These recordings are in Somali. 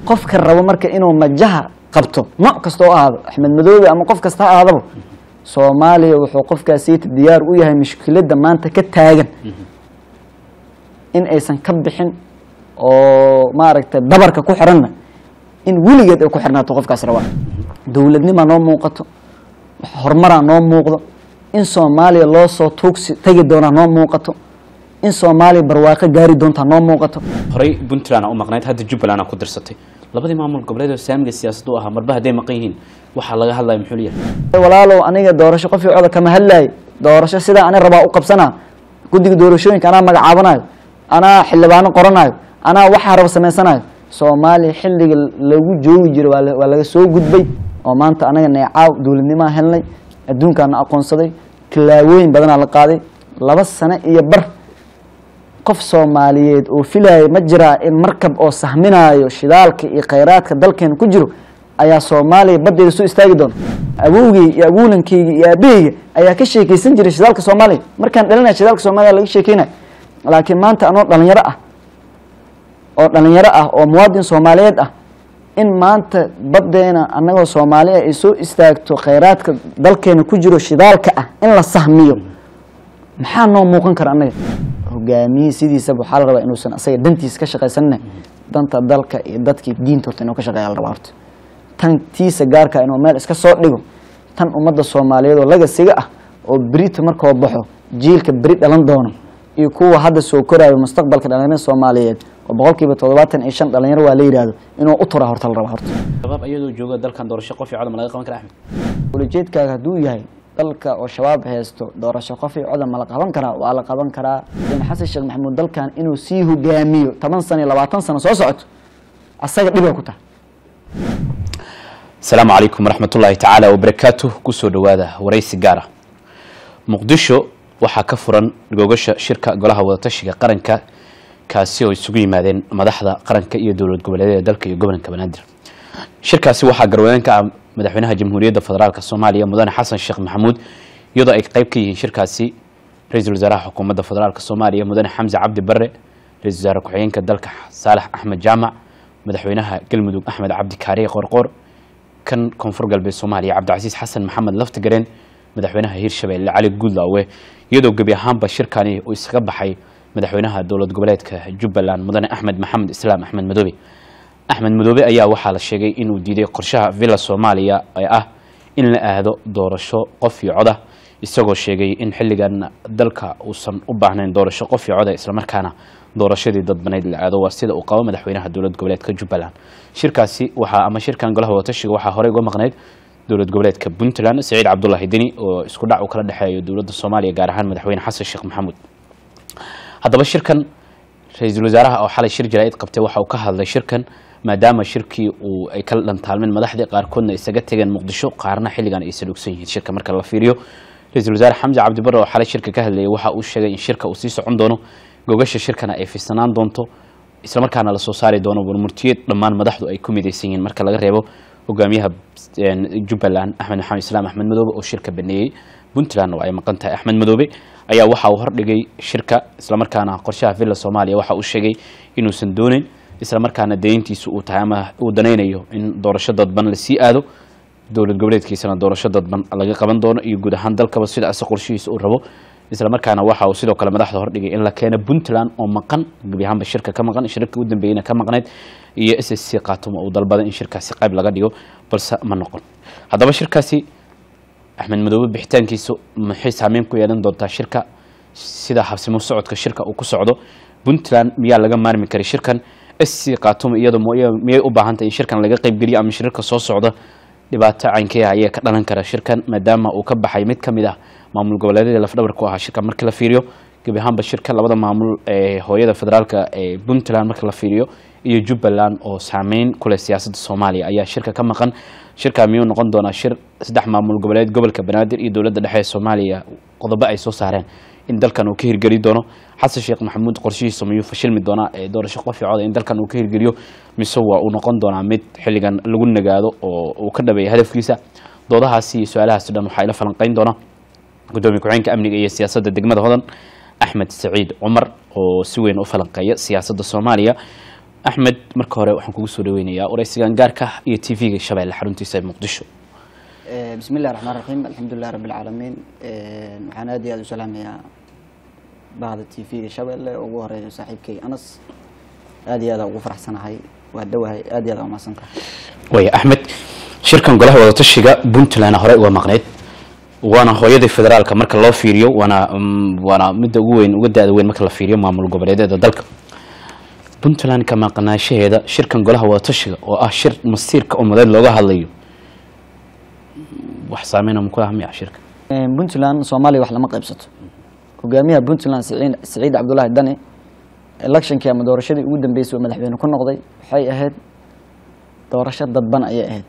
qofka rabo marka inuu majaha qabto nooc kasta oo ahaado axmed madoobe ama qof kasta ha ahaadaba soomaaliya wuxuu qofkaasiita diyaar u yahay mushkiladda maanta ka taagan in aysan ka bixin oo maaragtay dabarka ku xiranna in weligeed ay ku xirnaato qofkaas rabaa dowladnimaa noo muuqato horumaraa noo muuqdo in soomaaliya loo soo tuugsi tegi doonaa noo muuqato in soomaaliya barwaaqo gaari doontaa noo muuqato horey puntland aa u maqnayd hadda jubbaland aa ku dirsatay labadii maamul goboleed oo saamiga siyaasadda u ahaa marba hadday maqan yihiin waxaa laga hadlaya muxuu leeyahay walaalow aniga doorasho qof cooda kama hadlaayo doorasho sidaa ani rabaa u qabsanaa guddiga doorashooyinka anaa magacaabanayo anaa xildhibaano qoranayo anaa waxaa raba samaysanayo soomaaliya xilliga lagu joogi jiray waa la- waa laga soo gudbay oo maanta anaga neecaaw dowladnimaa helnay adduunkaana aqoonsaday tallaabooyin badanaa la qaaday laba sano iyo bar qof soomaaliyeed oo filaaya ma jiraa in markab oo sahminaayo shidaalka iyo khayraadka dalkeena ku jiro ayaa soomaaliya baddeeda soo istaagi doona awowgey iyo abuulankeyga iyo aabaheyga ayaa ka sheekeysan jiray shidaalka soomaaliya markaan dhalinaya shidaalka soomaaliya laga sheekeynaya laakiin maanta anoo dhalinyaro ah oo dhalinyaro ah oo muwaadin soomaaliyeed ah in maanta baddeena annagoo soomaaliya ay soo istaagto khayraadka dalkeena ku jiro shidaalka ah in la sahmiyo maxaa noo muuqan kara annaga hogaamiyihii sidiisaba waxaa la rabaa inuusan asaga dantiisa ka shaqaysanina danta dalka iyo dadkii diinta horta inuu ka shaqeeya la rabaa horta tan tiisa gaarka inuu meel iska soo dhigo tan ummadda soomaaliyeed oo lagasiga ah oo berita markoo baxo jiilka beri dhalan doono iyo kuwa hadda soo koraayo mustaqbalka dhalinyarada soomaaliyeed oo boqolkiiba toddobaatan iyo shan dhalinyaro waa la yidhaahdo inuu u turaa horta la rabaa horta shabaab ayadoo jooga dalkan doorasho qof iyo codam laga qaban kara axmed ulajeedkaaga hadduu yahay dalka oo shabaab haysto doorasho qof iyo codan ma la qaban karaa waa la qaban karaa in xasan sheekh maxamuud dalkan inuu sii hogaamiyo toban sano iyo labaatan sano soo socoto asaga dhibay ku tahay asalaamu calaykum waraxmatullaahi tacaala wabarakaatuh kusoo dhowaada waraysi gaara muqdisho waxaa ka furan gogasha shirka golaha wadatashiga qaranka kaasi oo isugu yimaadeen madaxda qaranka iyo dowlad goboleedyada dalka iyo gobolka banaadir shirkaasi waxaa garwadeen ka ah madaxweynaha jamhuuriyadda federaalk soomaaliya mudane xasan sheekh maxamuud iyadoo ay qayb ka yihiin shirkaasi ra-iisul wasaaraha xukuumadda federaalk soomaaliya mudane xamse cabdi bare ra-isul wasaare ku-xigeenka dalka saalax axmed jaamac madaxweynaha galmudug axmed cabdi kaariye qorqor kan koonfur galbeed soomaaliya cabdicasiis xasan maxamed laftigareen madaxweynaha hirshabeelle cali guudlaawe iyadoo gebi ahaanba shirkani uu isaga baxay madaxweynaha dowlad goboleedka jubbaland mudane axmed maxamed islaam axmed madoobe axmed madoobe ayaa waxaa la sheegay inuu diiday qorshaha villa soomaaliya ee ah in la aado doorasho qof iyo coda isagoo sheegay in xilligan dalka uusan u baahnayn doorasho qof iyo coda islamarkaana doorashadii dadbaneyd la aado waa sida uu qabo madaxweynaha dowlad goboleedka jubbaland shirkaasi waxaa ama shirkan golaha wadatashiga waxaa horey uga maqnayd dowlad goboleedka puntland saciid cabdulaahi deni oo isku dhac uu kala dhexeeyo dowladda soomaaliya gaar ahaan madaxweyne xasan sheekh maxamuud haddaba shirkan ra-iisul wasaaraha oo xalay shir jaraa'id qabtay waxa uu ka hadlay shirkan maadaama shirkii uu ay kala dhantaalmeen madaxdii qaarkoodna isaga tegeen muqdisho qaarna xilligan ay salugsan yihiin shirka marka la fiiriyo ra-iisul wasaare xamse cabdi bare oo xalay shirka ka hadlayay waxa uu sheegay in shirka uu sii socon doono gogasha shirkana ay fisanaan doonto islamarkaana lasoo saari doono warmurtiyeed dhammaan madaxdu ay ku midaysan yihiin marka laga reebo hogaamiyaha jubbaland axmed maxamed islaam axmed madoobe oo shirka baneeyey puntland oo ay maqan tahay axmed madoobe ayaa waxa uu hordhigay shirka islamarkaana qorshaha villa soomaaliya waxa uu sheegay inuusan dooneyn islamarkaana dayntiisu uu tahay ama uu danaynayo in doorasho dadban lasii aado dowlad goboleedkiisana doorasho dadban laga qaban doono iyo guud ahaan dalkaba sidaas qorshihiisa uu rabo islamarkaana waxa uu sidoo kale madaxda hordhigay in la keeno puntland oo maqan gebi ahaanba shirka ka maqan shirka u dambeeyeyna ka maqnayd iyo s s c qaatumo uu dalbaday in shirkaasi qayb laga dhigo balse ma noqon haddaba shirkaasi axmed madoobe bixitaankiisu maxay saameyn ku yeelan doontaa shirka sida habsimo socodka shirka uu ku socdo puntland miyaa laga maarmi karay shirkan s c qaatumo iyadoo miyay u baahan tahay in shirkan laga qaybgeliyo ama shirarka soo socda dhibaato caynkee ah ayaa ka dhalan kara shirkan maadaama uu ka baxay mid ka mid ah maamul goboleedyada lafdhabar ku ahaa shirka markii la fiiriyo gebi ahaanba shirka labada maamul ee hooyada federaalka ee puntland marka la fiiriyo iyo jubbaland oo saameyn ku leh siyaasadda soomaaliya ayaa shirka ka maqan shirka miyuu noqon doonaa shir saddex maamul goboleed gobolka banaadir iyo dowladda dhexe ee soomaaliya qodobo ay soo saareen in dalkan uu ka hirgeli doono xasan sheekh maxamuud qorshihiisa miyuu fashilmi doonaa ee doorasho qof coda in dalkan uu ka hirgeliyo mise waa uu noqon doonaa mid xilligan lagu nagaado oo uu ka dhabeeya hadafkiisa doodahaasi iyo su-aalahaasi dhan waxaa ila falanqeyn doona gudoomiye ku-xigeenka amniga iyo siyaasadda degmada hodan axmed saciid cumar oo si weyn u falanqeeya siyaasadda soomaaliya axmed marka hore waxaan kugu soo dhaweynayaa waraysigan gaarka ah iyo t v-ga shabeelle xaruntiisa ee muqdisho bismi illahi raxmaan raxiim alxamdulilah rabbi alcaalamiin waxaan aad iyo aad u salaamayaa bahda t v-ga shabeelle oo ugu horeeyo saaxiibkay anas aad iyo aad ugu faraxsanahay waa dhawahay aad iyo aad umahadsantahay waaya axmed shirkan golaha wadatashiga puntland hore uga maqneyd waana hooyadii federaalka marka loo fiiriyo waana mm, waana midda ugu weyn uga da-da weyn marka la fiiriyo maamul goboleedyada dalka puntland ka maqnaashaheeda shirkan golaha wadatashiga oo ah shir masiirka ummadeed looga hadlayo wax saameyna ma ku ah miya shirka puntland soomaaliya wax lama qaybsato hogaamiyaha puntland siciid siciid cabdullaahi dani electionkii ama doorashadii ugu dambeysay oo madaxweyne ku noqday waxay ahayd doorasho dadban ayay ahayd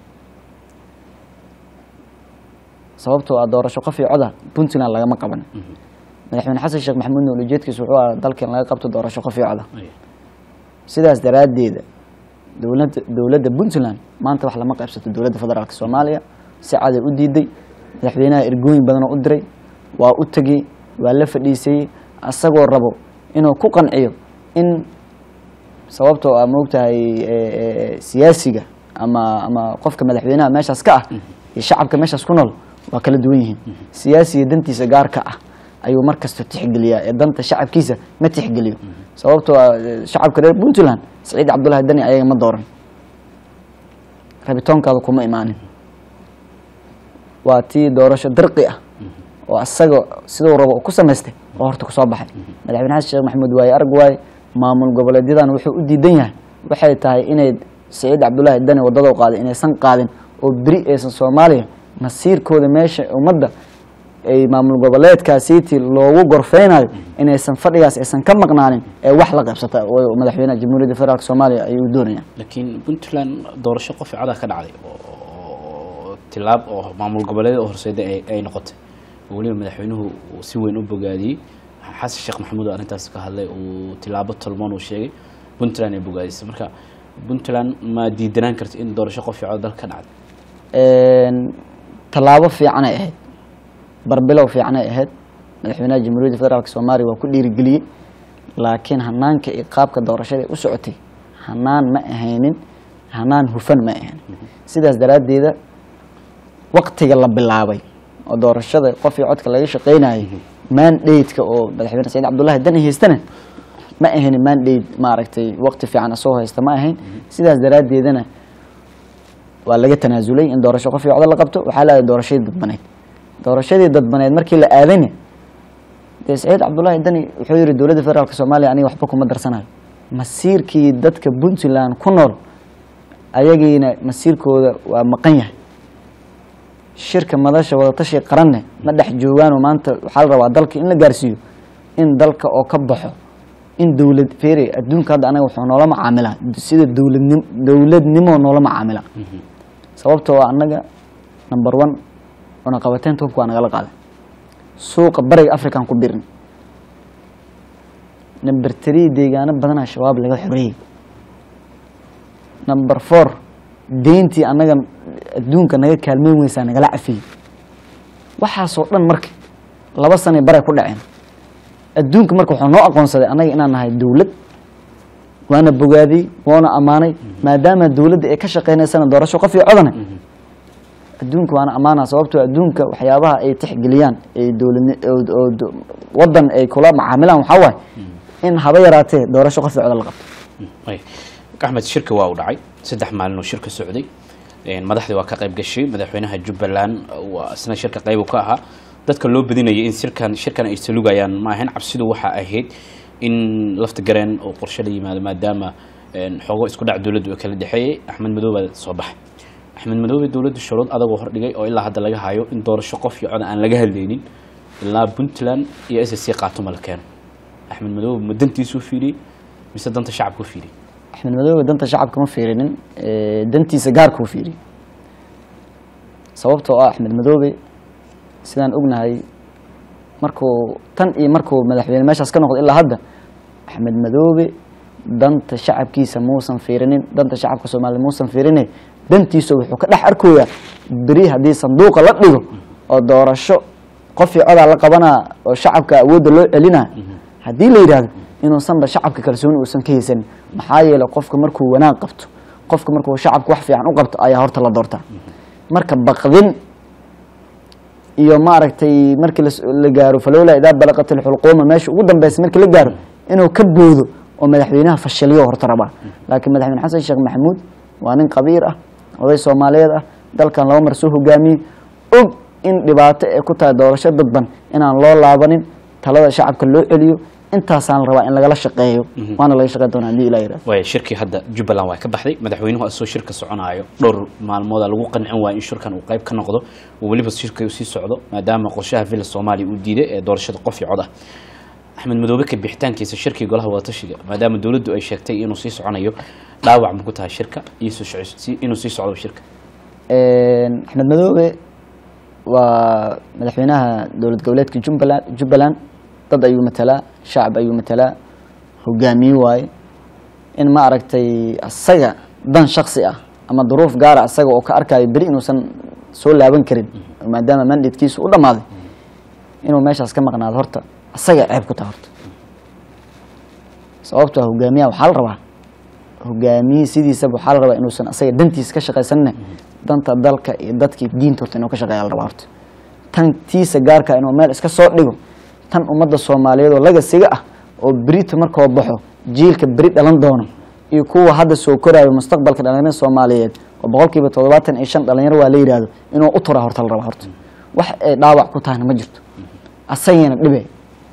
sababtoo ah doorasho qof iyo coda puntland lagama qaban madaxweyne xasan sheekh maxamuudna ulajeedkiisa wuxuu ahaa dalkan laga qabto doorasho qof iyo coda sidaas daraaddeeda dowladda dowladda puntland maanta wax lama qaybsato dowladda federaalk soomaaliya si caday u diiday madaxweynaha ergooyin badan oo u diray waa u tegey waa la fadhiisayey asagoo rabo inuu ku qanciyo in sababtoo ah moogtahay siyaasiga ama ama qofka madaxweynaha meeshaas ka ah iyo shacabka meeshaas ku nool waa kala duwan yihiin siyaasiga dantiisa gaarka ah ayuu mar kasta tixgeliyaa ee danta shacabkiisa ma tixgeliyo sababtoo ah eh, shacabka reer puntland siciid cabdullaahi dani ayaga ma dooran rabitoonkaada kuma imaanin waa tii doorasho dirqi ah oo asaga siduu rabo uu ku samaystay oo horta kusoo baxay madaxweyne xasan sheekh maxamuud waaye arag waaye maamul goboleedyadan wuxuu u diidan yahay waxay tahay inay siciid cabdullaahi dani wadada u qaaday inaysan qaadin oo beri aysan soomaaliya masiirkooda meesha ummadda ay maamul goboleedkaasiiti loogu gorfeynayo inaysan fadhigaas aysan ka maqnaanin ee wax la qaybsata oo madaxweynaha jamhuuriyadda federaalk soomaaliya ayuu doonayaan laakiin puntland doorasho qof cada ka dhacday oo tilaab oo maamul goboleedyada horseeda ay ay noqotay oo weliba madaxweynuhu uu si weyn u bogaadiyey xasan sheekh maxamuud oo arrintaas ka hadlay uu tilaabo tolmoon uu sheegay puntland ay bogaadisay marka puntland ma diidanaan karta in doorasho qof cada dalka ka dhacday tallaabo fiicanay ahayd barbilow fiicanay ahayd madaxweynaha jamhuuriyadda federaalk soomaaliya waa ku dhiirigeliyey laakiin hanaanka iyo qaabka doorashada u socotay hanaan ma ahaynin hanaan hufan ma ahaynin sidaas daraaddeeda waktiga la bilaabay oo doorashada qof iyo codka laga shaqeynayay mandate-ka oo madaxweyne saciid cabdullaahi dani haystana ma ahaynin mandate maaragtay waqti fiican asoo haysta ma ahayn sidaas daraaddeedana waa laga tanaasulay in doorasho qof iyo cod la qabto waxaa la aaday doorashadii dadbaneyd doorashadii dadbaneyd markii la aadayna dee saciid cabdullaahi dani wuxuu yihi dowladda federaalk soomaaliya aniga waxba kuma darsanayo masiirkii dadka puntland ku nool ayagiina masiirkooda waa maqan yahay shirka madasha wadatashi qaranne ma dhex joogaanoo maanta waxaa la rabaa dalka in la gaarsiiyo in dalka oo ka baxo in dowlad fere adduunka hadda anaga wuxuu noola macaamilaa sida dowladnim dowladnimo noola macaamila sababtoo ah annaga number one cunaqabateynta hubka waa nagala qaaday suuqa bariga african ku birin number three deegaano badanaa shabaab laga xoreeyey number four deyntii annaga adduunka naga kaalmeyn weysaa nagala cafiyey waxaasoo dhan marka laba sanay baray ku dhaceen adduunka marka wuxuu noo aqoonsaday annaga inaan nahay dowlad waana bogaadiyey waana ammaanay maadaama dowladda ay ka shaqeynaysana doorasho qof iyo codane adduunka waana ammaana sababtoo adduunka waxyaabaha ay tixgeliyaan ay dowladni oo- oo do- wadan ay kula macaamilaan waxaa waaye in haba yaraatee doorasho qof iyo coda la qabto ay axmed shirka waa uu dhacay saddex maalin oo shirka socday Een, madaxdii waa ka qayb gashay madaxweynaha jubbaland waa isna shirka qayb uu ka ahaa dadka loo badinayay in shirkan shirkan ay salugayaan ma ahayn cabsidu waxaa ahayd in lafta gareen oo qorshe la yimaado maadaama een, xoogo isku dhac dowladdu ay kala dhexeeyey axmed madoobe soo baxay axmed madoobe dowladdu shuruud adagoo hordhigay oo ilaa hadda laga hayo in doorasho qof iyo cod aan laga hadlaynin ilaa puntland iyo s c qaatuma la keeno axmed madoobe ma dantiisuu fiiriyey mise danta shacabku fiiriyey axmed madoobe danta shacabka ma fiirinin ee, dantiisa gaarka u fiiriy sababtoo ah axmed madoobe sidaan ognahay markuu tan iyo markuu madaxweyne meeshaas ka noqdo ilaa hadda axmed madoobe danta shacabkiisa muusan fiirinin danta shacabka soomaaliyed muusan fiirine dantiisa wuxuu ka dhex arkoyaa beri haddii sanduuqa la dhigo oo doorasho qof iyo codaa la qabanaa oo shacabka awoodda loo celinaa haddii la yidhaahdo inuusanba shacabka kalsooni uusan ka haysanin maxaa yeelay qofka markuu wanaag qabto qofka markuu shacabka wax fiican u qabto ayaa horta la doortaa marka baqdin iyo maaragtay markii las- la gaaro falowla idaa balaqat ilxulquuma meesha ugu dambeysa markii la gaaro inuu ka boodo oo madaxweynaha fashiliyo horta rabaa laakiin madaxweyne xasan sheekh maxamuud waa nin qabiir ah oday soomaaliyeed ah dalkan laba mar soo hogaamiyey og in dhibaato ay ku tahay doorasho dadban inaan loo laabanin talada shacabka loo celiyo intaasaan rabaa in lagala shaqeeyo waana laga shaqeyn doonaa haddii ilaa yidhahdo waaya shirkii hadda jubbaland waa ka baxday madaxweynuhu asoo shirka soconaayo dhowr maalmooda lagu qancin waayo in shirkan uu qayb ka noqdo oo weliba shirka uu sii socdo maadaama qorshaha villa soomaaliya uu diiday ee doorashada qof iyo cod ah axmed madoobe ka bixitaankiisa shirkii golaha wadatashiga maadaama dowladdu ay sheegtay inuu sii soconayo dhaawac ma ku tahay shirka iyo soo soco- si- inuu sii socdo shirka axmed madoobe waa madaxweynaha dowlad goboleedka jubbaland jubbaland dad ayuu matalaa shacab ayuu matalaa hogaamiye waaye in ma aragtay asaga dan shaksi ah ama duruuf gaara asaga oo ka arkayo beri inuusan soo laaban karin maadaama mandatekiisu u dhammaaday inuu meeshaas ka maqnaado horta asaga ceeb ku taha horta sababtoo ah hogaamiyaha waxaa la rabaa hogaamiyihii sidiisaba waxaa la rabaa inuusan asaga dantiisa ka shaqaysanne danta dalka iyo dadkii diinta horta inuu ka shaqeeya la rabaa horta tan tiisa gaarka inuu meel iska soo dhigo tan ummadda soomaaliyeed oo lagasiga ah oo berita markoo baxo jiilka beri dhalan doono iyo kuwa hadda soo koraayo mustaqbalka dhalinyarada soomaaliyeed oo boqolkiiba toddobaatan iyo shan dhalinyaro waa la yidhaahdo inuu u turaa horta la rabaa horta wax ay dhaawac ku tahayna ma jirto asagana dhibe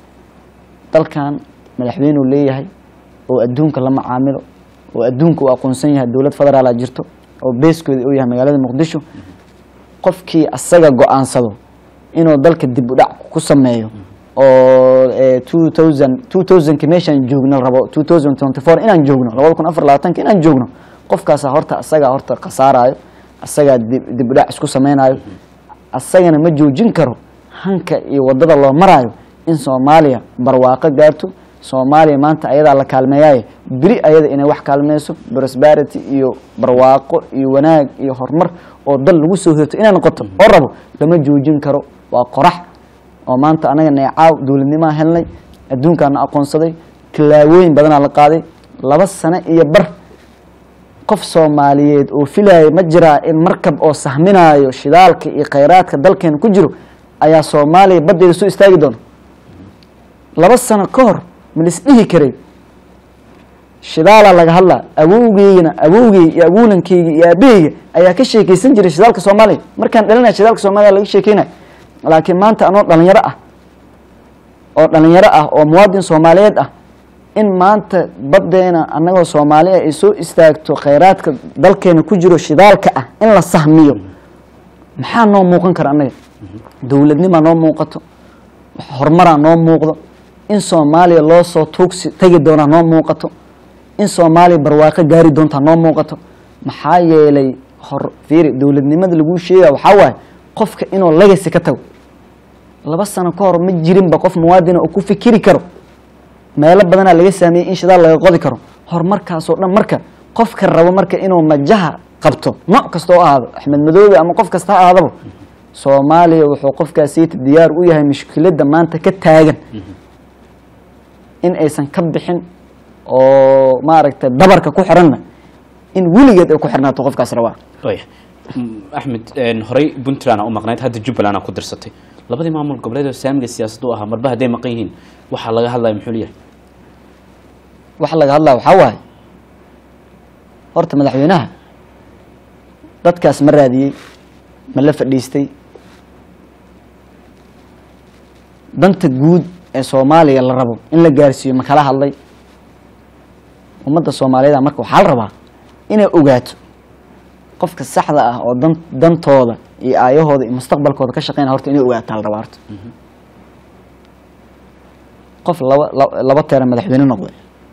dalkan madaxweynuu leeyahay oo adduunka la macaamilo oo adduunka uu aqoonsan yahay dowlad federaala jirto oo beeskooda uu yahay magaalada muqdisho qofkii asaga go-aansado inuu dalka dib u dhac ku sameeyo oo two thousand two thousandki meeshaan joogno rabo two thousand twenty four inaan joogno labada kun afar labaatanka inaan joogno qofkaasa horta asagaa horta khasaarayo asagaa dib dib u dhac isku sameynayo asagana ma joojin karo hanka iyo wadada loo maraayo in soomaaliya barwaaqo gaarto soomaaliya maanta ayadaa la kaalmeeyaaye beri ayada inay wax kaalmeyso prosperity iyo barwaaqo iyo wanaag iyo horumar oo dal lagu soo hirto inay noqoto oo rabo lama joojin karo waa qorax oo maanta anaga neecaaw dowladnimaa helnay adduunkaana aqoonsaday tilaawooyin badanaa la qaaday laba sano iyo bar qof soomaaliyeed oo filaaya ma jiraa in markab oo sahminaayo shidaalka iyo khayraadka dalkeena ku jiro ayaa soomaaliya baddeeda soo istaagi doona laba sano ka hor ma lis dhihi karay shidaalaa laga hadlaa awowgeygana awowgey iyo awowlankeyga iyo aabaheyga ayaa ka sheekeysan jiray shidaalka soomaaliya markaan dhalinaya shidaalka soomaaliya laga sheekeynaya laakiin maanta anoo dhalinyaro ah oo dhalinyaro ah oo muwaadin soomaaliyeed ah in maanta baddeena annagoo soomaaliya ay soo istaagto khayraadka dalkeena ku jiro shidaalka ah in la sahmiyo maxaa noo muuqan kara annaga dowladnimaa noo muuqato horumaraa noo muuqdo in soomaaliya loo soo tuugsi tegi doonaa noo muuqato in soomaaliya barwaaqo gaari doontaa noo muuqato maxaa yeelay hor fiiri dowladnimada laguu sheegaya waxaa waaye qofka inuu legacy ka tago laba sano ka hor ma jirinba qof muwaadina oo ku fikiri karo meelo badanaa laga saameyey in shidaal laga qodi karo horumarkaasoo dhan marka qofka rabo marka inuu majaha qabto nooc kasta oo ahaado axmed madoobe ama qof kasta ha ahaadaba soomaaliya wuxuu qofkaasiita diyaar u yahay mushkiladda maanta ka taagan in aysan ka bixin oo maaragtay dabarka ku xiranna in weligeed ay ku xirnaato qofkaas rabaa waya axmed horey puntland aa u maqnayd hadda jubbaland aa ku dirsatay labadii maamul goboleed oo saamiga siyaasadda u ahaa marba hadday maqan yihiin waxaa laga hadlaya muxuu leeyahay waxa laga hadlaa waxaa waaye horta madaxweynaha dadkaas ma raadiyey ma la fadhiistay danta guud ee soomaaliya la rabo in la gaarsiiyo ma kala hadlay ummadda soomaaliyeed marka waxaa la rabaa inay ogaato qofka saxda ah oo dan dantooda iyo aayahooda iyo mustaqbalkooda ka shaqeynaya horta inay ogaataa la rabaa horta qof laba la- laba teera madaxweyne noqday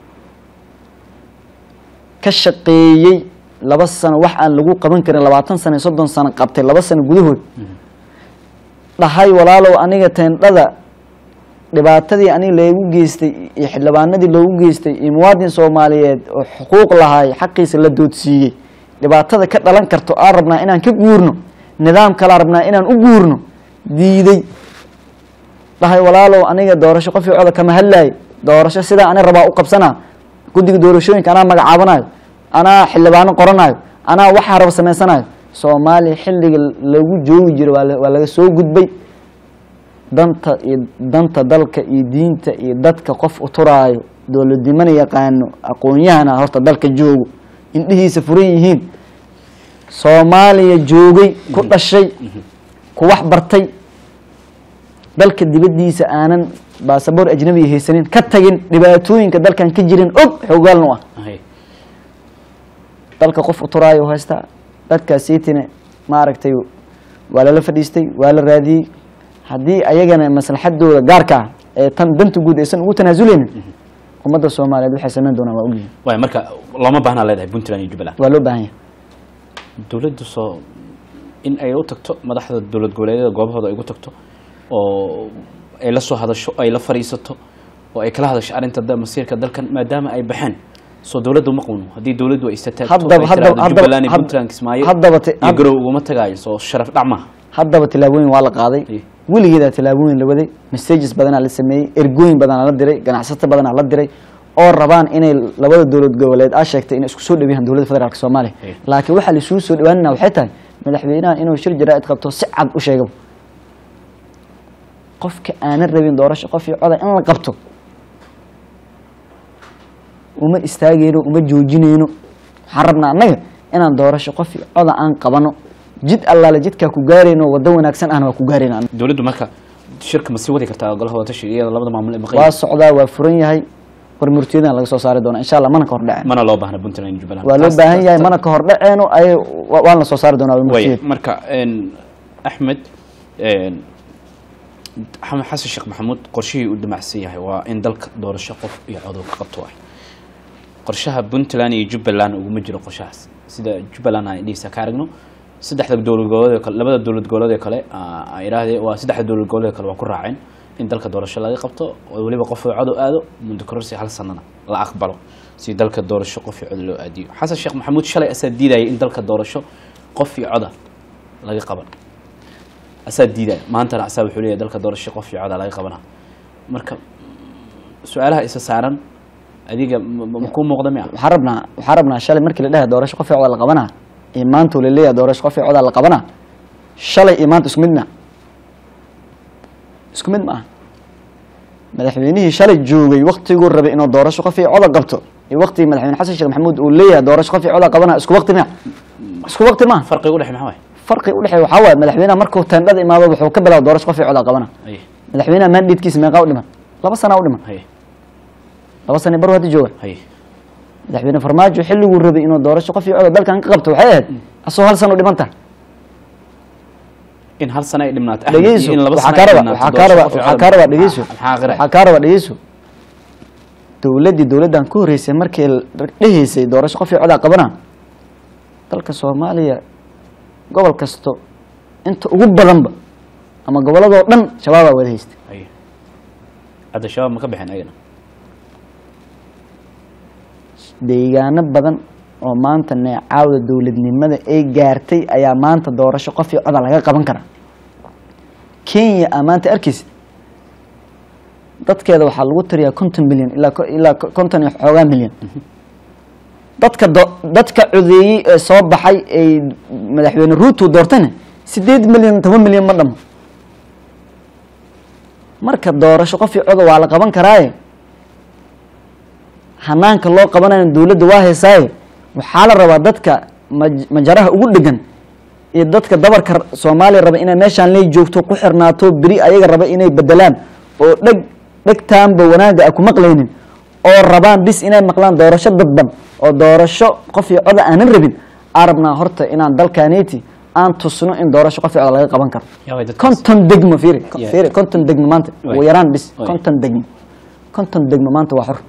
ka shaqeeyey laba sano wax aan lagu qaban karin labaatan sano iyo soddon sano qabtay laba sano gudahood dhahay walaalow aniga teendhada dhibaatadii aniga loogu geystay iyo xildhibaanadii loogu geystay iyo muwaadin soomaaliyeed oo xuquuq lahaay xaqiisa la doodsiiyey dhibaatada ka dhalan karto aan rabnaa inaan ka guurno nidaam kalaa rabnaa inaan u guurno diiday dhahay walaalow aniga doorasho qof cooda kama hadlaay doorasho sidaa ani rabaa u qabsanaa guddiga doorashooyinka anaa magacaabanayo anaa xildhibaano qoranayo anaa waxaa raba samaysanayo soomaaliya xilliga lagu joogi jiro waa la- waa laga soo gudbay danta iyo danta dalka iyo diinta iyo dadka qof u turaayo dowladnimana yaqaano aqoon-yahana horta dalka joogo indhihiisa furan yihiin soomaaliya joogay ku dhashay ku wax bartay dalka dibaddiisa aanan baasaboor ajnabiga haysanin ka tagin dhibaatooyinka dalkan ka jirin og xoogaalnu ah Hay. dalka qof u turaayo u haystaa dadkaasiitina maaragtay waa lala fadhiistay waa la raadiyey haddii ayagana maslaxadooda gaarka ah ee tan danta guud aysan ugu tanaasuleynin ummadda soomaaliyeed waxay samayn doonaan waa ogyihin waay marka looma baahnaa leedahay puntland iyo jubbaland waa loo baahan yahay dowladdu soo in ay u tagto madaxda dowlad goboleedyada goobahooda ay ugu tagto oo ay la soo hadasho ay la fadhiisato oo ay kala hadasho arrinta da- masiirka dalkan maadaama ay baxeen soo dowladdu ma qawno haddii dowladdu ay istataagto Haddaba- ay haddaba- tiraahdo haddaba- jubbaland iyo had- puntland kismaayo haddaba te- iyo had- garow uguma tagaayo soo sharaf dhac maaha haddaba tilaabooyin waa la qaaday Iyo. weligeedaa tilaabooyin la waday messages badanaa la sameeyey ergooyin badanaa la diray ganacsato badanaa la diray oo rabaan inay labada dowlad goboleed aa sheegtay inay isku soo dhaweeyaan dowladda federaalk soomaaliya Iyo. laakiin waxaa laisugu soo dhawaanina waxay tahay madaxweynaha inuu shir jaraa'id qabto si cad u sheegaba qofka aanan rabin doorasho qof iyo coda in la qabto uma istaageyno uma joojineyno waxaan rabnaa annaga inaan doorasho qof iyo coda aan qabano jid allaale jidkaa ku gaarayno waddo wanaagsan ahna waa ku gaarayna annaga. dowladdu marka shirka ma sii wadi kartaa golaha wadatashiga iyada labada maamul ee maqan waa socdaa waa furan yahay war murtiyadan laga soo saari doona insha allah mana ka hordhaceen mana loo baahna puntland iyo jubbaland waa loo Taas- baahan yahay taas- mana ka hordhaceeno ay wa- waan la soo saari doonaa war way murtiyad marka een, axmed een, axmed xasan sheekh maxamuud qorshihii uu damacsan yahay waa in dalka doorasho qof iyo codow ka qabto ah qorshaha puntland iyo jubbaland uguma jiro qorshahaas sida jubbaland aan dhihiisa ka aragno saddexda dowlad goboleed kale labada dowlad goboleed ee kale aa idhaahdee waa saddexda dowlad goboleed kale waa ku raaceen in dalka doorasho laga qabto oo weliba qof iyo codow aado muddo kororsi hal sanana la aqbalo si dalka doorasho qof iyo codow loo aadiyo xasan sheekh maxamuud shalay asaa diidayay in dalka doorasho qof iyo coda laga qaban asaa diidaya maantana asaa wuxuu leeyahay dalka doorasho qof iyo coda laga qabana marka su-aalaha isa saaran adiga ma- ma- makuu muuqda miya waxaan rabnaa waxaan rabnaa shalay markii la dhahay doorasho qof iyo coda la qabanaa iyo maanta la leeyahay doorasho qof iyo coda la qabanaa shalay iyo maanta isku mid maa isku mid ma aha madaxweynihii shalay joogay waktiguu rabay inuu doorasho qof iyo coda qabto iyo waktigii madaxweyne xasan sheekh maxamuud uu leeyahay doorasho qof iyo coda qabanaa isku wakti miya isku wakti maaha farqiga u dhexe maxaa waay farqi udhexeeya waxaa waaye madaxweynaha markuu teendhada imaado wuxuu ka bilaaba doorasho qof iyo coda qabana Aye, madaxweynaha mandatekiisa meeqaa u dhiman laba sanaa u dhiman haye laba sana baru hadda jooga haye madaxweyne farmaajo xilliguu rabay inuu doorasho qof iyo coda dalkan ka qabto waxay ahayd asagoo hal sana u dhiman tahay in hal sano ay dhimnaato Axmed, iyo dhegeyso in laba waxaa sano kaa ay raba dhimnaato waxaa kaa raba doorasho qof iyo waxaa cod kaa raba maxaa- dhegeyso maxaa qira waxaa kaa raba dhegeyso dowladdii dowladdan ku horreysay markii la dhehaysay doorasho qof iyo codaa qabana dalka soomaaliya gobol kasto inta ugu badanba ama gobolladoo dhan shabaabaa wada haystay haye hadda shabaab ma ka bixin ayagana deegaano badan oo maanta neecaawda dowladnimada ay gaartay ayaa maanta doorasho qof iyo coda laga qaban karaa kenya aa maanta arkeysa dadkeeda waxaa lagu tiriyaa konton milyan ilaa ko- ilaa ko- konton iyo xoogaa milyan dadka do dadka codeeyey ee soo baxay ay madaxweyne ruuto doortana sideed milyan toban milyan ma dhamo marka doorasho qof iyo coda waa la qaban karaaye hanaanka loo qabanayo dowladda waa heesaaye waxaa la rabaa dadka maj- majaraha ugu dhegan iyo dadka dabarka r- soomaaliya raba inay meeshaan ley joogto ku xirnaato beri ayaga raba inay bedelaan oo dheg dhegtaanba wanaagga a ku maqlaynin oo rabaan bis inay maqlaan doorasho dadban oo doorasho qof iyo coda aanan rabin aan rabnaa horta inaan dalkaneyti aan tusno in doorasho qof iyo coda laga qaban karo yaa way dadkaas konton degmo fiiri Yeah. fiiri konton degmo maanta Way. ugu yaraan bis Way. konton degmo konton degmo maanta waa xor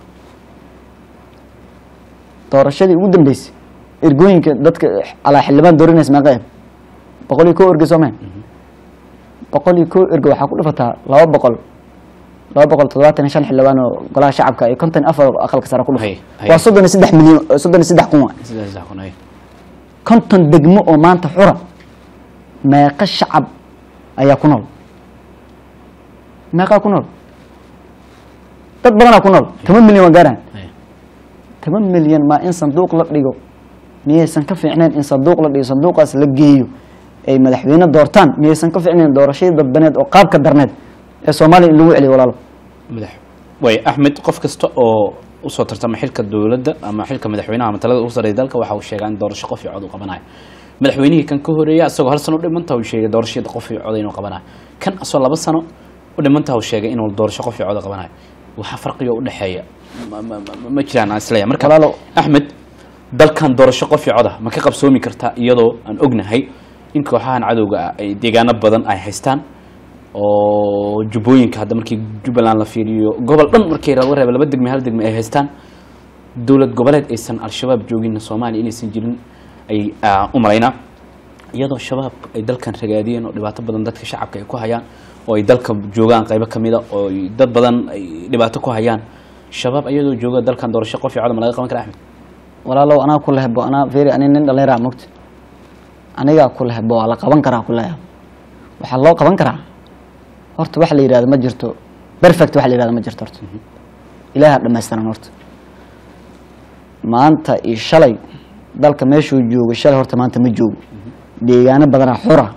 doorashadii ugu dambeysay ergooyinka dadka alaa xildhibaan dooranaysa meeqa eeb boqol iyo kow erge soo maha boqol iyo kow erge waxaa ku dhufataa laba boqol laba boqol toddobaatan iyo shan xildhibaan oo golaha shacabka iyo konton iyo afar oo aqalka sare ku dhufa Hay, hay. waa soddon iyo saddex milyan soddon iyo saddex kun waa sidaas sax kun haye konton degmo oo maanta xura meeqa shacab ayaa ku nool meeqaa ku nool dad badanaa ku nool toban milyan waa gaaraan Haya. toban milyan maa in sanduuq la dhigo miyaysan ka fiicnayn in sanduuq la dhigo sanduuqaas la geeyo ay madaxweyne doortaan miyaysan ka fiicnayn doorashadii dadbaneed oo qaabka darneed ee soomaaliya in lagu celiyo walaalo madax way axmed qof kasta oo usoo tartama xilka dowladda ama xilka madaxweynaha ama talada ugu sarreeya dalka waxa uu sheegaa in doorasho qof iyo cod uu qabanayo madaxweynihii kan ka horeeya isagoo hal sano u dhimanta uu sheegay doorashada qof iyo cod inuu qabanayo kan asoo laba sano u dhimanta uu sheegay inuu doorasho qof iyo cod qabanayo waxaa farqiga u dhexeeya ma- ma- ma- ma jiraan aan isleeyahay marka Walaalow. axmed dalkan doorasho qof iyo cod ah ma ka qabsoomi kartaa iyadoo aan ognahay in kooxahan cadowga ah ay deegaano badan ay haystaan oo jubbooyinka hadda markii jubbaland la fiiriyo gobol dhan markii laga reebo laba degme hal degme ay haystaan dowlad goboleed aysan al-shabaab joogin soomaaliya inaysan jirin ay ah, u malaynaa iyadoo shabaab ay dalkan ragaadiyeen oo dhibaato badan dadka shacabka ay ku hayaan oo ay dalka joogaan qaybo ka mida oo ay dad badan ay dhibaato ku hayaan shabaab iyadoo jooga dalkan doorasho qof iyo codam laga qaban kara axmed walaalow anaa ku lehbo anaa feri ani nin dhallinyaraa mogta anigaa ku lehbo waa la qaban karaa ku leeyahay waxaa loo qaban karaa horta wax la yidhahdo ma jirto perfect wax la yidhahdo ma jirto horta ilaaha dhammaystiran horta maanta iyo shalay dalka meeshuu joogo shalay horta maanta ma joogo deegaano badanaa xura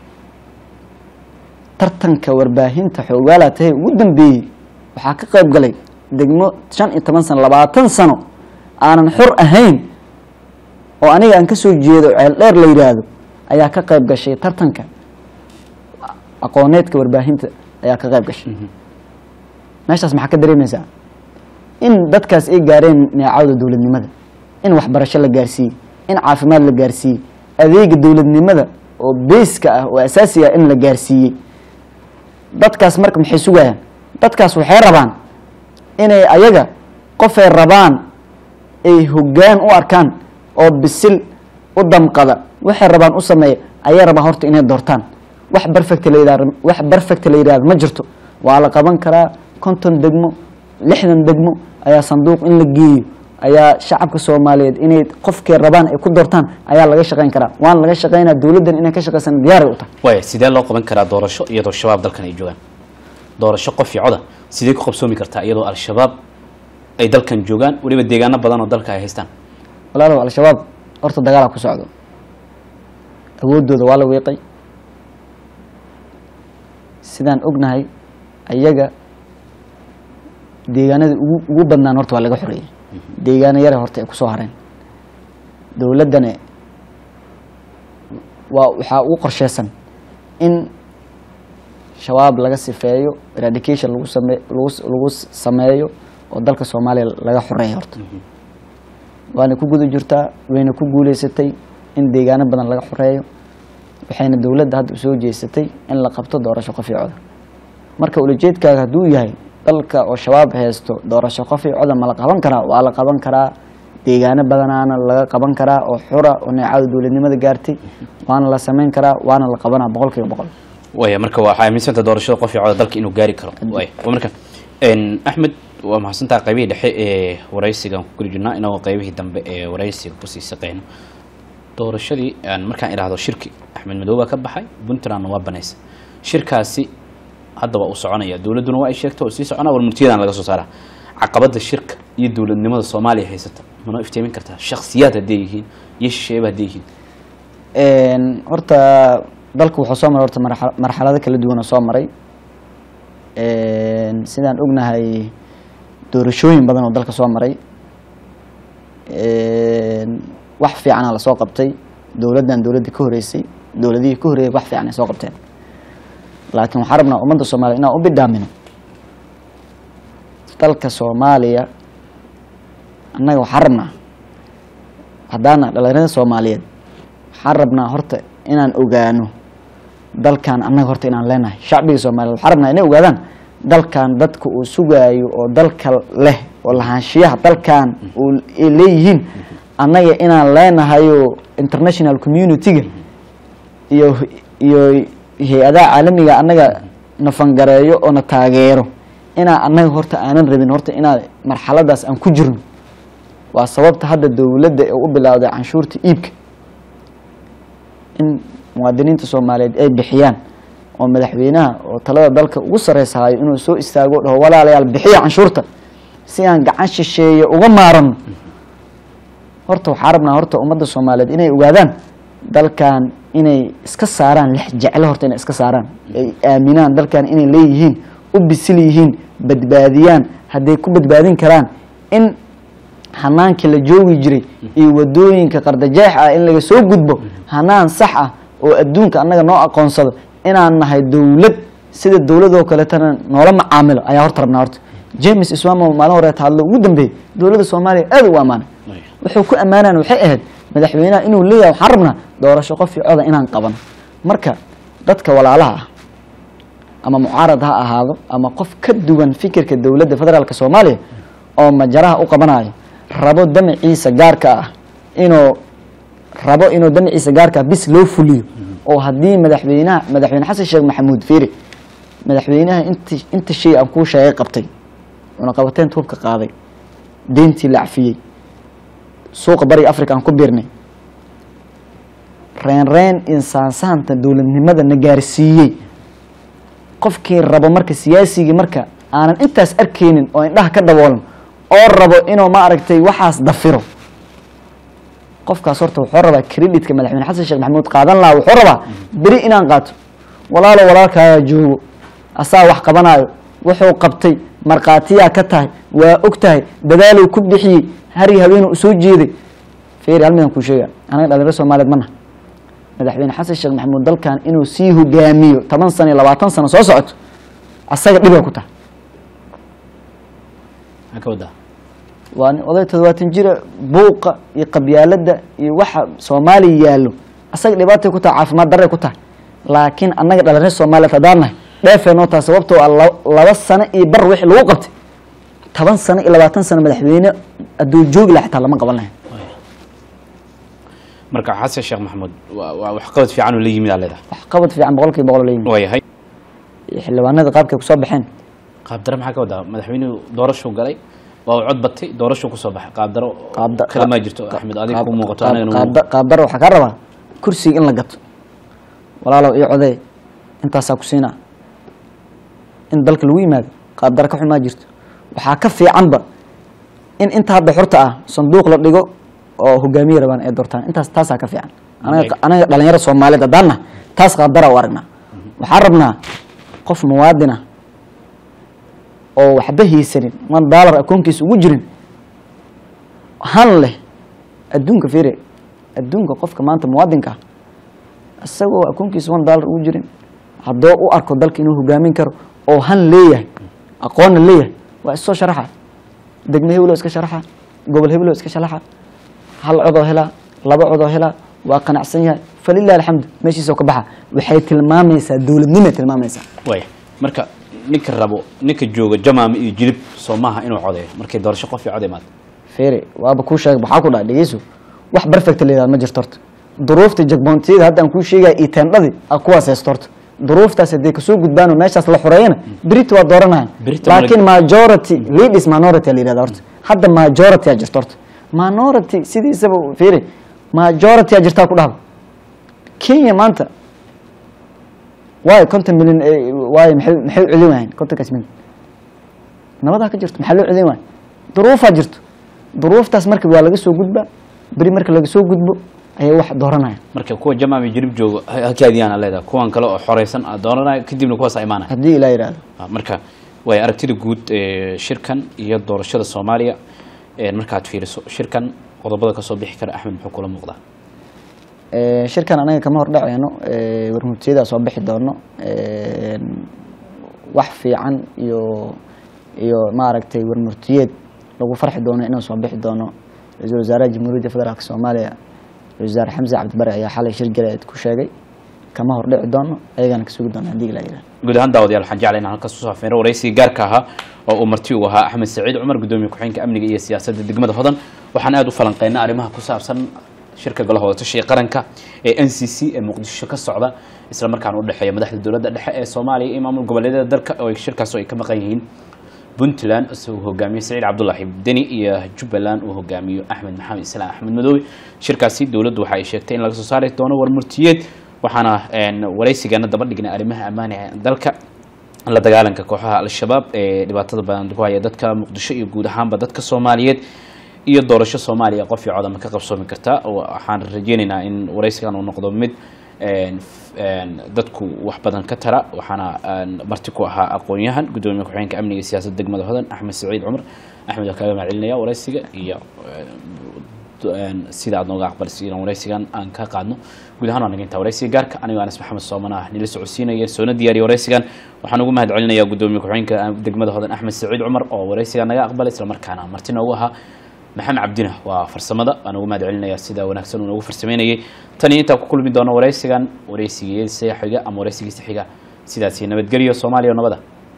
tartanka warbaahinta xoogaalaa tahay ugu dambeeyey waxaa ka qayb galay degmo shan iyo toban sano labaatan sano aanan xor ahayn oo aniga aan ka soo jeedo ceel dheer la yidhaahdo ayaa ka qayb gashay tartanka aqooneedka warbaahinta ayaa ka qayb gashay meeshaas maxaa ka dareemaysaa in dadkaas ay gaareen neecawda dowladnimada in waxbarasho la gaarsiiyey in caafimaad la gaarsiiyey adeega dowladnimada oo beyska ah oo asaasiga ah in la gaarsiiyey dadkaas marka maxay sugayaan dadkaas waxay rabaan inay ayaga qofay rabaan ay hoggaan u arkaan oo bisil u damqada waxay rabaan u sameeya ayay rabaan horta inay doortaan wax perfect la yidhahdo wax perfect la yidhahdo ma jirto waa la qaban karaa konton degmo lixdan degmo ayaa sanduuq in la geeyo ayaa shacabka soomaaliyeed inay qofkay rabaan ay ku doortaan ayaa laga shaqayn karaa waana laga shaqaynaa dowladdan inay ka shaqaysan diyaaray u tahay waaya sidee loo qaban karaa doorasho iyadoo shabaab dalkan ay joogaan doorasho qof iyo coda sidee ku qabsoomi kartaa iyadoo al-shabaab ay dalkan joogaan weliba deegaano badan oo dalka ay haystaan walaalow al-shabaab horta dagaalaa ku socdo awooddooda waa la wiiqay sidaan ognahay ayaga deegaanada ugu ugu badnaan horta waa laga xoreeyey deegaano yare horta ay kusoo hareen dowladdana waa waxaa ugu qorsheysan in shabaab laga sifeeyo eradication lagu same lagu lagu sameeyo oo dalka soomaaliya laga xoreeya horta waana ku guda jirtaa wayna ku guuleysatay in deegaano badan laga xoreeyo waxayna dowladda hadda usoo jeesatay in la qabto doorasho qof iyo coda marka ulajeedkaaga hadduu yahay dalka oo shabaab haysto doorasho qof iyo coda ma la qaban karaa waa la qaban karaa deegaano badanaana laga qaban karaa oo xura oo neecada dowladnimada gaartay waana la samayn karaa waana la qabanaa boqol kiiba boqol waaya marka waxaa aaminsanta doorashada qof iyo coda dalka inuu gaari karo waaya waa marka n axmed waa mahadsantaha qaybihii dhexe ee waraysigan ku geli jirnaa inagoo qaybihii dambe ee waraysiga kusii saqeyno doorashadii aan markaan idhaahdo shirki axmed madow baa ka baxay puntlandna waa banaysa shirkaasi hadda waa uu soconaya dowladduna waa ay sheegta oo sii soconaa war murtiyadan laga soo saaraa caqabada shirka iyo dowladnimada soomaaliya haysata manoo iftiimin kartaa shaksiyaad hadday yihiin iyo shisheeba hadday yihiin horta dalku wuxuu soo maray horta marxa- marxalado kala duwan oo soo maray sidaan ognahay doorashooyin badan oo dalka soo maray wax fiicana lasoo qabtay dowladdan dowladdii ka horeysay dowladihii ka horeeyay wax fiican ay soo qabteen laakiin waxaan rabnaa ummadda soomaaliya inaan u bidhaamino dalka soomaaliya annaga waxaan rabnaa haddaana dhalinyarada soomaaliyeed waxaan rabnaa horta inaan ogaano dalkan annaga horta inaan leenahay shacbiga soomaaliyeed waxaan rabnaa inay ogaadaan dalkan dadka uu sugaayo oo dalka leh oo lahaanshiyaha dalkan uu ay leeyihiin annaga inaan leenahayo international community-ga iyo iyo hay-adaha caalamiga annaga na fangareeyo oo na taageero inaan annaga horta aanan rabin horta inaan marxaladaas aan ku jirno waa sababta hadda dowladda ee u bilowday canshuurta iibka in muwaadiniinta soomaaliyeed ay bixiyaan oo madaxweynaha oo talada dalka ugu sareysahayo inuu soo istaago o dhaho walaalayaal bixiya canshuurta si aan gacan shisheeye uga maarano horta waxaa rabnaa horta ummadda soomaaliyeed inay ogaadaan dalkan inay iska saaraan lex jeclo horta inay iska saaraan ay aaminaan dalkan inay leeyihiin u bisil yihiin badbaadiyaan hadday ku badbaadin karaan in hanaankii la joogi jiray iyo wadooyinka qardajeex ah in laga soo gudbo hanaan sax ah oo adduunka annaga noo aqoonsado inaan nahay dowlad sida dowladoo kaleetana noola macaamilo ayaa horta rabnaa horta james iswamo maalin horeeta hadlo ugu dambeeyey dowladda soomaaliya aad u ammaanay wuxuu ku ammaanayan waxay ahayd madaxweynaha inuu leeyahay waxaan rabnaa doorasho qof iyo coda inaan qabano marka dadka walaalaha ah ama mucaarad ha ahaado ama qof ka duwan fikirka dowladda federaalk soomaaliya oo majaraha u qabanayo rabo damaciisa gaarka ah inuu rabo inuu damaciisa gaarka ah bis loo fuliyo oo haddii madaxweynaha madaxweyne xasan sheekh maxamuud fiiri madaxweynaha inti inta shay aan kuu sheegay qabtay cunaqabateyn tuubka qaaday deyntii la cafiyey suuqa bariga africa aan ku biirnay reen reen insaansaanta dowladnimada na gaarsiiyey qofkii rabo marka siyaasigii marka aanan intaas arkeynin oo indhaha ka daboolan oo rabo inuu ma aragtay waxaas dafiro qofkaas horta wuxuu rabaa creditka madaxweyne xasan sheekh maxamuud qaadan lahaa wuxuu rabaa beri inaan qaato walaalo walaalkaagaa joogo asaa wax qabanayo wuxuu qabtay markhaatiyaa ka tahay waa og tahay dadaaluu ku bixiyey hari haweenuu usoo jeeday feeri hal midaan kuu sheega anaga dhalinyaro soomaaliyeed mana madaxweyne xasan sheekh maxamuud dalkan inuu sii hogaamiyo toban sano iyo labaatan sano soo socoto asaga dhibay ku tahay maxaa ka wadaa waa nin oday toddobaatan jira buuqa iyo qabyaalada iyo waxa soomaaliya yaallo asaga dhibaatay ku tahay caafimaad darray ku tahay laakiin annaga dhalinyaro soomaaliyeed haddaan nahay dheefee noo tahay sababtoo ah la- laba sano iyo bar wixii lagu qabtay toban sano iyo labaatan sano madaxweyne hadduu joogi laha xitaa lama qaban lahayn marka xasan sheekh maxamuud waa waa waxqabad fiican oo la yimid aa leedahay wax qabad fiican boqol kiiba boqol la yimid waayahay iyo xildhibaanada qaabkay kusoo baxeen qaabdaro maxaa ka wadaa madaxweynuhu doorashuu galay waa uu cod batay doorashuu kusoo baxay qaabdaro qaabda- kale maa jirto axmed adiga qaab- ku muuqato qaab- anagana qaabda- qaabdaro waxaa kaa rabaa kursiga in la gato walaalow iyo codee intaasaa ku siinaa in dalka lagu yimaado qaabdaro ka xun maa jirto waxaa ka fiicanba in inta hadda xurta ah sanduuq la dhigo oo hogaamiye rabaan ay doortaan intaas taasaa ka fiican anaga anaga dhalinyaro soomaaliyeed haddaan nahay taas qaabdara u aragnaa waxaan rabnaa qof muwaadin ah oo waxba haysanin man daalar akoonkiisa ugu jirin han leh adduunka fiire adduunka qofka maanta muwaadinka ah isagoo akoonkiisa one dollar ugu jirin haddoo u arko dalka inuu hogaamin karo oo han leeyahay aqoonna leeyahay waa issoo sharaxa degme hebeloo iska sharaxa gobol hebeloo iska sharaxa hal codoo helaa laba codoo helaa waa qanacsan yahay falilah alxamdu meeshiisoo ka baxa waxay tilmaamaysaa dowladnimay tilmaamaysaa waaya marka ninka rabo ninka jooga jamaama iyo jilib soo maaha inuu codeeyo markay doorasho qof iyo cod imaado feere waaba kuu sheegay waxaa ku dhaha dhegeyso wax perfect la yidhahdo ma jirto horta duruufta jagboontiyada hadda aan kuu sheegaya iyo teendhadii aa kuwaas haysto horta duruuftaas hadday kasoo gudbaan oo meeshaas la xoreeyana berita waa dooranayan Berito ma la- laakiin majority leaders minority aa la yidhahda horta hadda majority aa jirta horta minority sidiisaba feere majority aa jirtaa ku dhahba kenya maanta waayo konton milyan eh, waayo maxay maxay u celin waayeen kontonkaas milyan nabadaa ka jirto maxaa loo celin waaya duruufaa jirto duruuftaas marka waa laga soo gudbaa beri marka laga soo gudbo ayay wax dooranayaan marka kuwa jamaama iyo jilib jooga ha- halkaadiyaan aa leedahay kuwan kale oo xoreysan aa doonanayo kadibna kuwaas aa imaanaya haddii ilaa yidhaahdo Ah, marka way aragtida guud ee shirkan iyo doorashada soomaaliya ee markaad fiiriso shirkan qodobada kasoo bixi kara axmed muxuu kula muuqdaa Eh, shirkan anaga kama hordhaceyno eh, warmurtiyadaa soo bixi doono Eh, wax fiican iyo iyo maaragtay warmurtiyeed lagu farxi doono inuu soo bixi doono ra-iisul wasaaraha jamhuuriyadda federaalk soomaaliya ra-isul wasaare xamse cabdibari ayaa xalay shir galeed ku sheegay kama hordhici doono ayagana ka sugi doono haddii ilaa yidhahdo guud ahaan daawadayaal waxaan jeclay inaan halkaas kusoo afeeno waraysigii gaarka ahaa oo uu marti u ahaa axmed saciid cumar gudoomiye ku-xigeenka amniga iyo siyaasadda degmada hodan waxaan aada u falanqeynay arrimaha ku saabsan shirka golaha wadatashiga qaranka ee n c c ee muqdisho ka socda isla markaana u dhexeeya madaxda dowladda dhexe ee soomaaliya iyo maamul goboleedyada dalka oo ay shirkaas oo ay ka maqan yihiin puntland isagoo hogaamiye saciid cabdullaahi deni iyo jubbaland uu hogaamiyo axmed maxamed islaam axmed madoobe shirkaasi dowladdu waxa ay sheegtay in laga soo saari doono warmurtiyeed waxaana een, waraysigeena daba dhignay arrimaha ammaaniga ee dalka la dagaalanka kooxaha al-shabaab ee dhibaatada badan ku haya dadka muqdisho iyo guud ahaanba dadka soomaaliyeed iyo doorasho soomaaliya qof iyo codama ka qabsoomi karta waxaan rajeynaynaa in waraysigan uu noqdo mid een, f- een, dadku wax badan ka tara waxaana een, marti ku ahaa aqoon-yahan gudoomiye ku-xigeenka amniga iyo siyaasadda degmada hodan axmed saciid cumar axmed waa kaaga mahadcelinaya waraysiga iyo een, sida aad nooga aqbalisa inaan waraysigan aan ka qaadno guud ahaan waa naga intaa waraysiga gaarka anigoo anas maxamed sooman ah nila socodsiinaya soona diyaariya waraysigan waxaan ugu mahad celinayaa gudoomiye ku-xigeenka degmada hodan axmed saciid cumar oo waraysigan naga aqbalay islamarkaana marti noogu ahaa maxamed cabdina waa farsamada waan ugu mahad celinayaa sida wanaagsan uu noogu farsameynayay tan iyo intaan ku kulmi doono waraysigan waraysigiisa xiga ama waraysigiisa xiga sidaasi nabadgelyo soomaaliya oo nabada